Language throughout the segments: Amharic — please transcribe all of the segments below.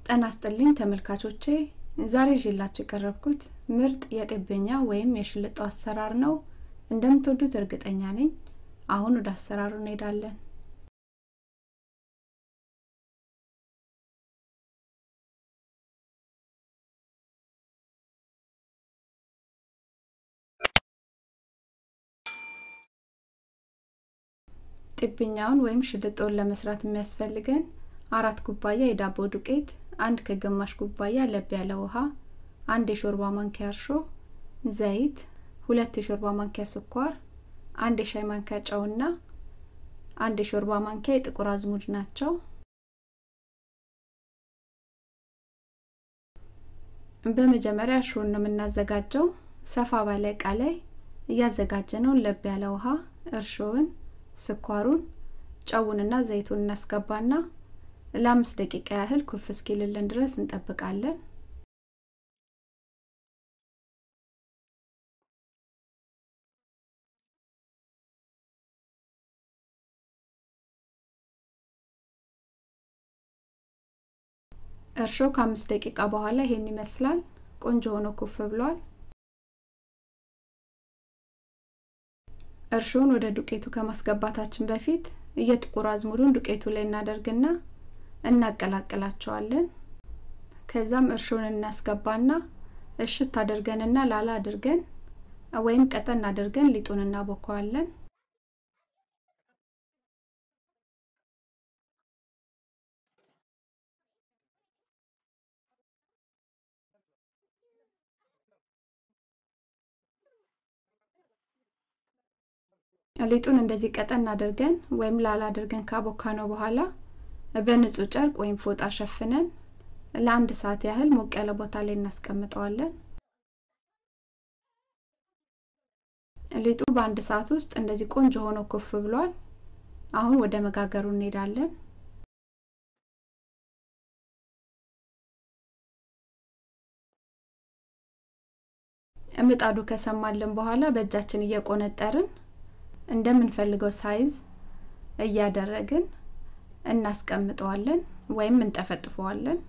ጤና ይስጥልኝ ተመልካቾቼ ዛሬ ይዤላችሁ የቀረብኩት ምርጥ የጤበኛ ወይም የሽልጦ አሰራር ነው እንደምትወዱት እርግጠኛ ነኝ አሁን ወደ አሰራሩ እንሄዳለን ጤበኛውን ወይም ሽልጦውን ለመስራት የሚያስፈልገን አራት ኩባያ የዳቦ ዱቄት አንድ ከግማሽ ኩባያ ለብ ያለ ውሃ አንድ የሾርባ ማንኪያ እርሾ ዘይት ሁለት የሾርባ ማንኪያ ስኳር አንድ የሻይ ማንኪያ ጨውና አንድ የሾርባ ማንኪያ የጥቁር አዝሙድ ናቸው በመጀመሪያ እርሾን ነው የምናዘጋጀው ሰፋ ባለ እቃ ላይ እያዘጋጀነውን ለብ ያለ ውሃ እርሾውን ስኳሩን ጨውንና ዘይቱን እናስገባና ለአምስት ደቂቃ ያህል ኩፍ እስኪልልን ድረስ እንጠብቃለን እርሾ ከአምስት ደቂቃ በኋላ ይሄን ይመስላል ቆንጆ ሆኖ ኩፍ ብሏል እርሾን ወደ ዱቄቱ ከማስገባታችን በፊት የጥቁር አዝሙዱን ዱቄቱ ላይ እናደርግና እናቀላቅላቸዋለን ከዛም እርሾን እናስገባና እሽት አድርገንና ላላ አድርገን ወይም ቀጠን አድርገን ሊጡን እናቦከዋለን ሊጡን እንደዚህ ቀጠን አድርገን ወይም ላላ አድርገን ካቦካ ነው በኋላ በንጹህ ጨርቅ ወይም ፎጣ ሸፍነን ለአንድ ሰዓት ያህል ሞቅ ያለ ቦታ ላይ እናስቀምጠዋለን ሊጡ በአንድ ሰዓት ውስጥ እንደዚህ ቆንጆ ሆኖ ኩፍ ብሏል አሁን ወደ መጋገሩ እንሄዳለን ምጣዱ ከሰማልን በኋላ በእጃችን እየቆነጠርን እንደምንፈልገው ሳይዝ እያደረግን እናስቀምጠዋለን ወይም እንጠፈጥፈዋለን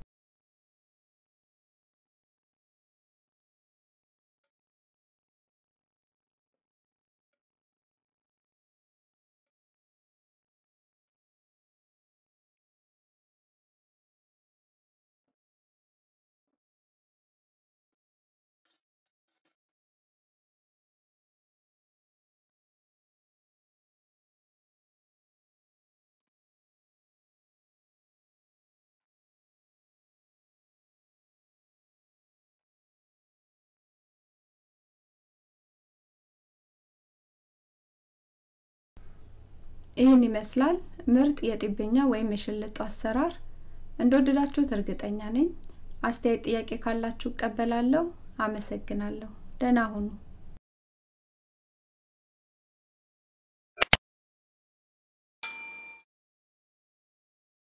ይህን ይመስላል ምርጥ የጢብኛ ወይም የሽልጦ አሰራር እንደወደዳችሁት እርግጠኛ ነኝ አስተያየት ጥያቄ ካላችሁ እቀበላለሁ አመሰግናለሁ ደህና ሁኑ